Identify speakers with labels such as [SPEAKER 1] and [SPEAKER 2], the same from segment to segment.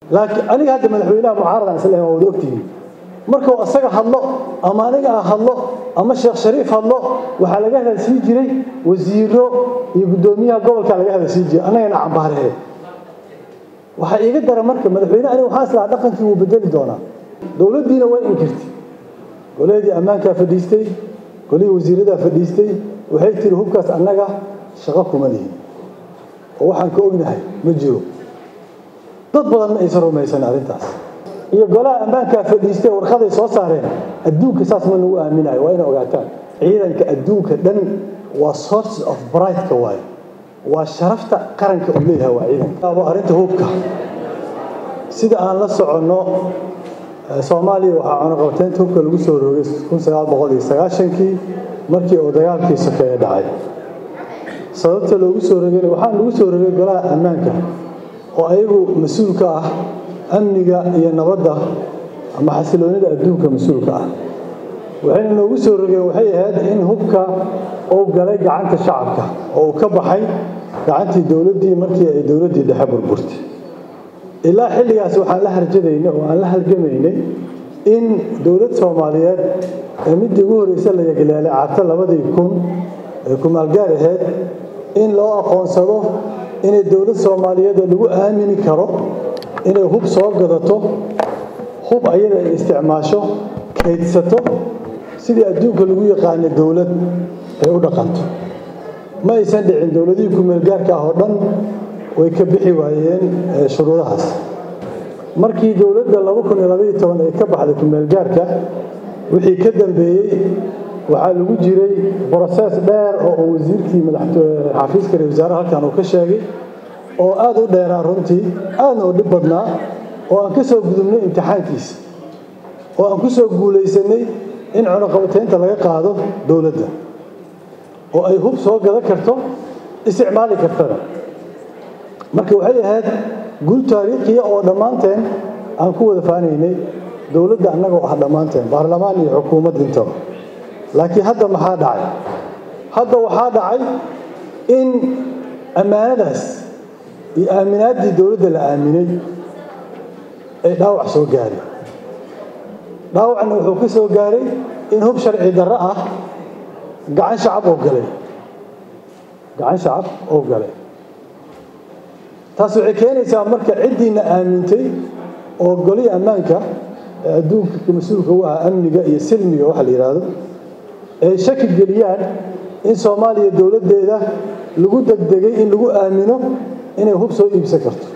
[SPEAKER 1] laakiin aniga hadda madaxweynaha mucaaradan isleeyahay waa wada ogtihiin markuu asaga hadlo ama aniga aan hadlo ama sheekh shariif hadlo waxaa laga hadalsii jiray wasiiro iyo guddoomiyaha gobolka laga hadalsii jiray annagana cambaaree waxaa iiga dara marka madaxweyne aniga waxaan islahaa dhaqankii wuu bedeli doonaa dowladdiina way inkirtay goleedii ammaankaa fadhiistay golihii wasiiradaa fadhiistay waxay tiri hubkaas annaga shaqo kuma lihin oo waxaan ka ognahay ma jiro dad badan ma aysan rumaysan arrintaas iyo golaha ammaankaa fadhiistay warqaday soo saareen adduunka saas ma nagu aaminayo waa inay ogaataan ciidanka adduunka dhan waa sources of brightka waaye waa sharafta qaranka uu leeyahay waa ciidanka arrinta hubka sida aan la soconno soomaaliya waxaa cunuqabteynta hubka lagu soo rogay kun sagaal boqol iyo sagaashankii markii uu dagaalkii sokeeye dhacay sababta loogu soo rogayna waxaa lagu soo rogay golaha ammaanka oo ayagu mas-uulka ah amniga iyo nabadda ama xasiloonida adduunka mas-uulka ah waxayna noogu soo rogeen waxay ahayd in hubka uu galay gacanta shacabka oo uu ka baxay gacantii dowladdii markii ay dowladdii dhexe burburtay ilaa xilligaas waxaan la harjadaynay oo aan la halgamaynay in dowlad soomaaliyeed ee midii ugu horreysa la yagleelay carta labadii kun ee kumaalgaar ahayd in loo aqoonsado inay dowlad soomaaliyeed oo lagu aamini karo inay hub soo gadato hub ayada ay isticmaasho kaydsato sidii adduunka lagu yaqaanay dowlad ay u dhaqanto ma aysan dhicin dowladihii kumeelgaarka ah oo dhan way ka bixi waayeen shuruudahaas markii dowladda laba kun iyo labaiyo toban ay ka baxday kumeelgaarka wixii ka dambeeyey waxaa lagu jiray brosees dheer oo uu wasiirkii xafiiska ra wasaaraha halkan uu ka sheegay oo aada u dheeraa runtii aadna u dhib badnaa oo aan ka soo gudubnay imtixaankiisa oo aan ku soo guulaysanay in cunuqabataynta laga qaado dowladda oo ay hub soo gadan karto isticmaali kartana marka waxay ahayd guul taariikhiya oo dhammaanteen aan ku wada faanaynay dowladda annagoo ah dhammaanteen baarlamaan iyo xukuumad intaba laakiin hadda maxaa dhacay hadda waxaa dhacay in ammaanadaas iyo aaminaaddii dowladda la aaminay ay dhaawac soo gaaray dhaawacna wuxuu ka soo gaaray in hub sharci darro ah gacan shacab oo galay gacan shacab oo galay taas waxay keenaysaa marka ciddiina aamintay oo golihii ammaanka ee adduunka mas-uulka u ah amniga iyo silmiga waxa la yidhaahdo ay shaki geliyaan in soomaaliya dowladdeeda lagu degdegay in lagu aamino inay hub soo iibsan karto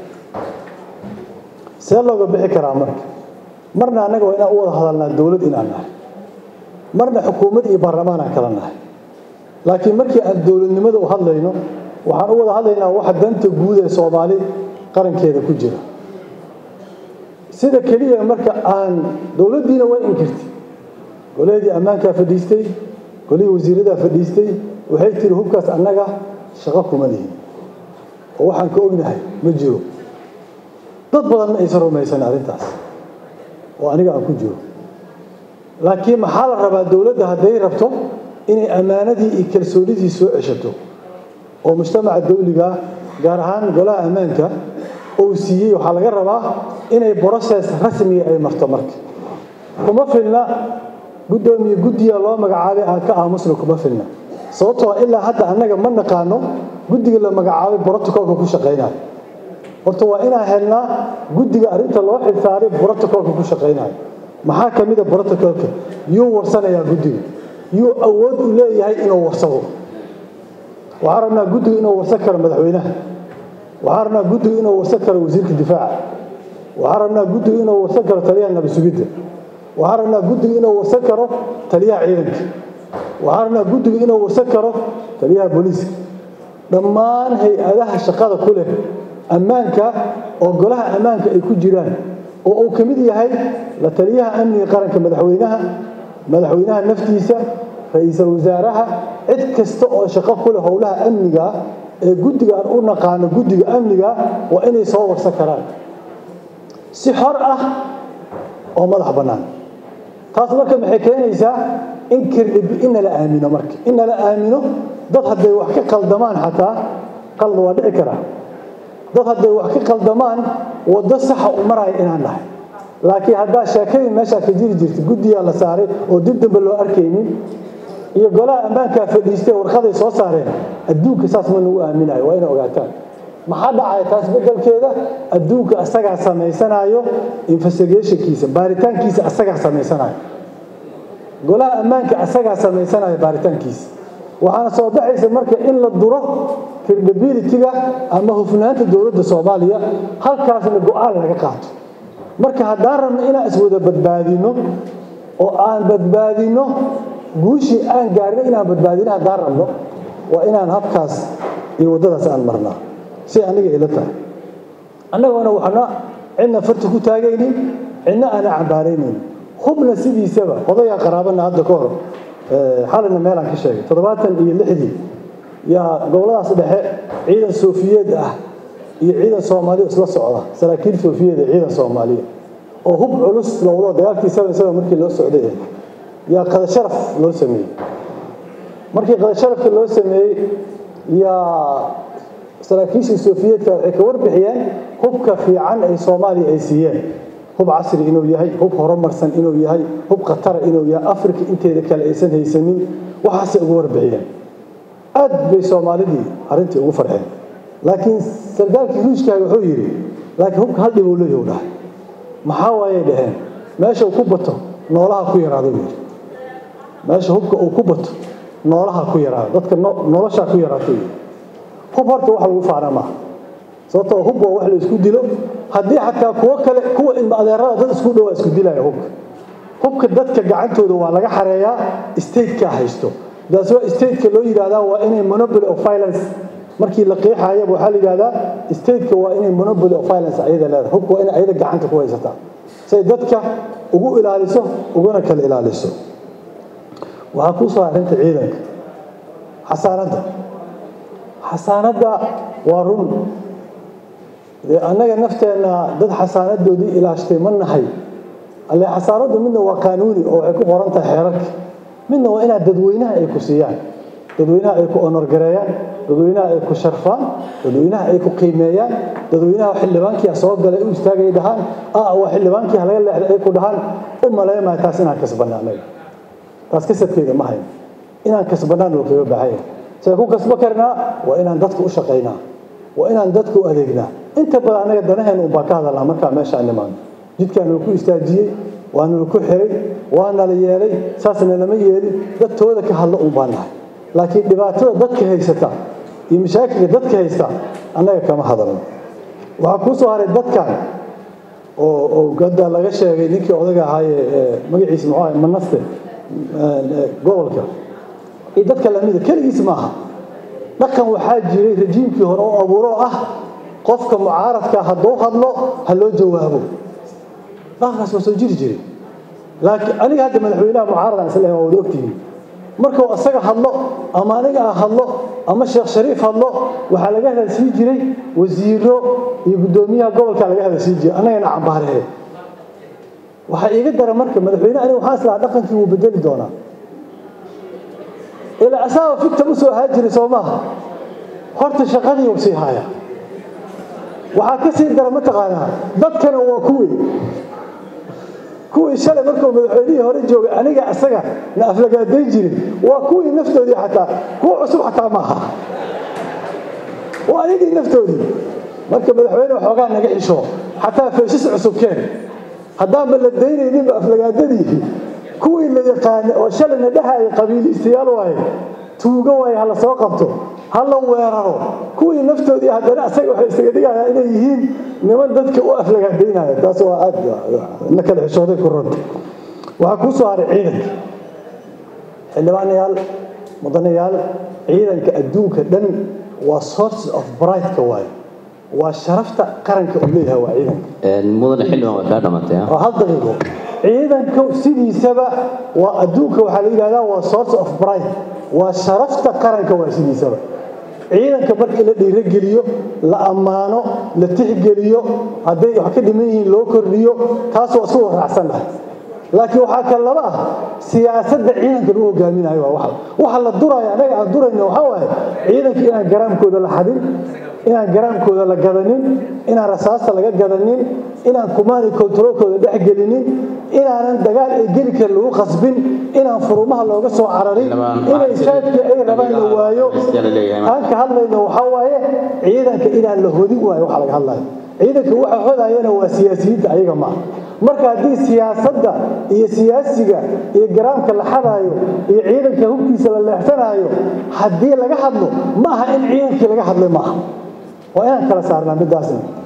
[SPEAKER 1] see looga bixi karaa marka marna annaga waa inaan u wada hadalnaa dowlad inaan nahay marna xukuumad iyo baarlamaan aan kala nahay laakiin markii aan dowladnimada u hadlayno waxaan u wada hadlaynaa waxa danta guud ee soomaali qarankeeda ku jira sida keliya marka aan dowladdiina way inkirtay golahedii ammaankaa fadhiistay golihii wasiiradaa fadhiistay waxay tiri hubkaas annaga shaqo kuma lihin oo waxaan ka ognahay ma jiro dad badan ma aysan rumaysan arrintaas oo aniga aan ku jiro laakiin maxaa la rabaa dowladda hadday rabto inay ammaanadii iyo kalsoonidii soo ceshato oo mujtamaca dawliga gaar ahaan golaha ammaanka uu siiyey waxaa laga rabaa inay broses rasmiga ay marto marka kuma filna guddoomiye guddiga loo magacaabay aan ka aamusna kuma filna sababtoo ilaa hadda annaga ma naqaano guddiga la magacaabay brotocolka ku shaqaynayo horta waa inaan helnaa guddiga arrinta loo xilsaaray brotocolka ku shaqaynayo maxaa ka mid a brotocolka yuu warsanayaa guddiga yuu awood u leeyahay inuu warsado waxaan rabnaa guddiga inuu warsan karo madaxweynaha waxaan rabnaa guddiga inuu warsan karo wasiirka difaaca waxaan rabnaa guddiga inuu warsan karo taliyaha nabasugidda waxaan rabnaa guddiga inuu warsan karo taliyaha ciidanka waxaan rabnaa guddiga inuu warsan karo taliyaha booliiska dhammaan hay-adaha shaqada ku leh ammaanka oo golaha ammaanka ay ku jiraan oo uu ka mid yahay la taliyaha amniga qaranka madaxweynaha madaxweynaha naftiisa ra-iisul wasaaraha cid kasta oo shaqo ku leh howlaha amniga ee guddiga aan u naqaano guddiga amniga waa inay soo warsan karaan si xor ah oo madax bannaan taas marka maxay keenaysaa in in nala aamino marka in nala aamino dad hadday wax ka qaldamaan xataa qalda waa dhici karaa dad hadday wax ka qaldamaan waddo saxa u maraya inaan nahay laakiin haddaa sheekadii meeshaa ka jiri jirta guddiyaa la saaray oo dib dambe loo arkaynin iyo golaha ammaankaa fadhiistay warqaday soo saareen adduunka saas ma nagu aaminayo waa inay ogaataan maxaa dhacaya taas beddelkeeda adduunka asagaa samaysanayo investigationkiisa baaritaankiisa asagaa samaysanayo golaha ammaanka asagaa samaysanayo baaritaankiisa waxaana soo baxaysa marka in la duro credibility-ga ama hufnaanta dowladda soomaaliya halkaasna go-aan laga qaato marka haddaan rabno inaan iswada badbaadino oo aan badbaadino guushii aan gaarno inaan badbaadino haddaan rabno waa inaan habkaas iyo waddadaas aan marnaa si aniga ila tahay annagoona waxna cidna farta ku taagaynin cidna aana cambaaraynin hubna sidiisaba odayaa qaraabana hadda ka hor xalina meelaan ka sheegay toddobaatan iyo lixdii yaa goboladaas dhexe ciidan soofiyeed ah iyo ciidan soomaaliya isla socda saraakiil soofiyeed ee ciidan soomaaliya oo hub culus lowdo dagaalkii seven seven markii loo socday yaa qadasharaf loo sameeyey markii qadasharafka loo sameeyey yaa saraakiishii soofiyeedka waxay ka warbixiyeen hubka fiican ay soomaaliya ay siiyeen hub casri inuu yahay hub horumarsan inuu yahay hub khatara inuu yahay afrika inteeda kale aysan haysanin waxaasay ugu warbixiyeen aad bay soomaalidii arrintii ugu farxeen laakiin sargaalkii ruushkaha wuxuu yidhi laakiin hubka hal dhib uu leeyahu dhahay maxaa waayay dhaheen meesha uu ku bato noolaha ku yaraado buu yidhi meesha hubka uu ku bato noolaha ku yaraado dadka noloshaa ku yaraato yidhi hub horta wax lagu faana maaha sababtoo hub waa wax la isku dilo haddii xataa kuwo kale kuwa ilma adeerada dad isku dhowaa isku dilaya hubka hubka dadka gacantooda waa laga xareeyaa stateka haysto daas waa stateka loo yidhahdaa waa inay monopoly of violence markii la qeexayaba waxaa la yidhahdaa stateka waa inay monopoly of violence ayada leedahay hubka waa inay ayada gacanta ku haysataa say dadka ugu ilaaliso uguna kala ilaaliso waxaa kuu soo arrinta ciidanka xasaanadda xasaanadda waa run dee annaga nafteenna dad xasaanadoodii ilaashtay ma nahay alle xasaanaddu midna waa qaanuuni oo waxay ku qoran tahay xeerarka midna waa inaad dadweynaha ay ku siiyaan dadweynaha ay ku onorgareeyaan dadweynaha ay ku sharfaan dadweynaha ay ku qiimeeyaan dadweynaha xildhibaankiia soo galay u istaagay dhahaan ah waa xildhibaankii halaga leexday ay ku dhahaan u maleymaya taas inaan kasbanna annaga taas kasabkeeda ma hayno inaan kasbannaan loo kaga baahanya see ku kasbo karnaa waa inaan dadka u shaqaynaa waa inaan dadka u adeegnaa inta badan annaga danaheen unbaa ka hadalnaa markaa meeshaan nimaano jidkaanala ku istaajiyey waanala ku xiray waanala yeelay saasna lama yeelin dadtooda ka hadlo un baa nahay laakiin dhibaatada dadka haysata iyo mashaakilka dadka haysta annaga kama hadalno waxaa kuu soo haray dadkan oo oo hadda laga sheegay ninkii odaga ahaayee magaciisa muxuu ahay manaste gobolka iyo dadka lamida keligiis maaha dhaqan waxaa jiray rajiimkii hore oo abuuro ah qofka mucaaradka hadduu hadlo ha loo jawaabo dhaqankaas waa soo jiri jiray laakiin aniga hadda madaxweynaha mucaaradan isla waa wada ogtihiin markuu asaga hadlo ama aniga aan hadlo ama sheekh shariif hadlo waxaa laga hadalsii jiray wasiiro iyo guddoomiyaha gobolka laga hadalsii jiray annagana cambaarehe waxaa iiga dara marka madaxweyne aniga waxaan islahaa dhaqankii wuu bedeli doonaa ilaa asaaba figta u soo ahaan jiray soo maaha horta shaqadii uu sii haaya waxaa ka sii dara mataqaanaa dadkana waa kuwii kuwii shalay markuu madaxweynihii hore joogay aniga asaga na aflagaadayn jirin waa kuwii naftoodii xataa kuwa cusub xataa maaha waa ayagii naftoodii marka madaxweyne waxoogaa naga xisho xataa feeshis cusub keen haddaanba la daynayninba aflagaadadii kuwii la yaqaana oo shalayna dhehaya qabiiliistayaal waaye tuugo waaye ha la soo qabto ha la weeraro kuwii naftoodii haddana asaga waxay isaga dhigayaan inay yihiin niman dadka u aflagaadaynaya taas waa aad na kala xishooday ku runta waxaa kuu soo haray ciidanka xildhibaanayaal mudanayaal ciidanka adduunka dhan waa sources of brighteka waaye waa sharafta qaranka uu leeyahay waa ciidanka
[SPEAKER 2] mudane xildhibaan waa kaa dhamatay
[SPEAKER 1] waa hal daqiiqo ciidanka sidiisaba waa adduunka waxaa la yidhahdaa waa source of bright waa sharafta qaranka waa sidiisaba ciidanka marka in la dhiirogeliyo la ammaano la tixgeliyo hadday wax ka dhiman yihiin loo kordhiyo taas waa isku waraacsannahay laakiin waxaa kale laba ah siyaasadda ciidanka lagu hogaaminayo waa waxa waxa la duraya anaga aan durayno waxaa waaye ciidanka inaan garaamkooda la xadin inaan garaamkooda la gadanin inaan rasaasta laga gadanin inaan kumaani kontaroolkooda dhex gelinin inaanan dagaal ay geli karin lagu qasbin inaan furumaha looga soo cararin inay saadkii ay rabaan la waayo aan ka hadlayno waxaa waaye ciidanka inaan la hodin waayo waxa laga hadlayo ciidanka waxa hodayana waa siyaasiyiinta ayaga maaha marka haddii siyaasadda iyo siyaasiga iyo garaamka la xadaayo iyo ciidanka hubkiisa la leexsanaayo haddii laga hadlo ma aha in ciidankii laga hadlay maaha waa inaan kala saarnaa midaasna